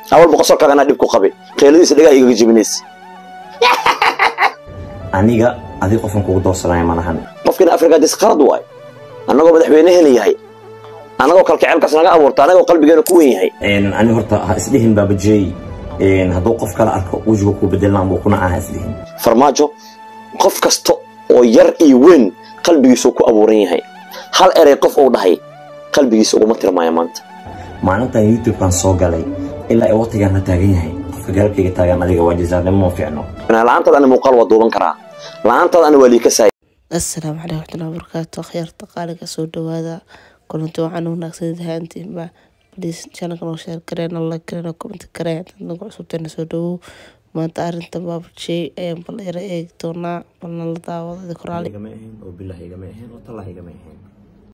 awalba qosolkaaga anaa dhib ku qabay qeyladiisa dhagaa igaga jebinaysa aniga adig qofkan kugu doorsanaya ma lahan qofkiina afrikaadis qalad waay annagoo madaxweyne helayahay annagoo kalkaceelkaas naga abuurta annagoo qalbigeena ku wen yahay aniga horta ha isdhihin baabajey hadduu qof kala arko wejiga kuu bedelaan buu kuna aha isdhihin farmaajo qof kasta oo yar iyo weyn qalbigiisuu ku abuuran yahay hal erey qof uu dhahay qalbigiisa uguma tirmaya maanta maalintan youtube-kan soo galay ilaa ay waqtigaan la taagan yahay qofka garabkayga taagan adiga waa jasaarnimo ma fiicno la-aantaad ana muuqaal waa duuban karaa la-aantaad ana waa liikasaay assalaamu caleykum waraxmatullahi wabarakaatu akhyaarta qaaliga soo dhawaada kulanti waxaan wanaagsan ahaantiinba please channelka noo share kareen like kareen comment kareen dad nagu cusubteena soo dhawow maanta arrinta baabajey ayaan bal yara eegi doonaa balna la daawado koraali igama ahayn oo bilah igama ahayn oo tallah igama ahayn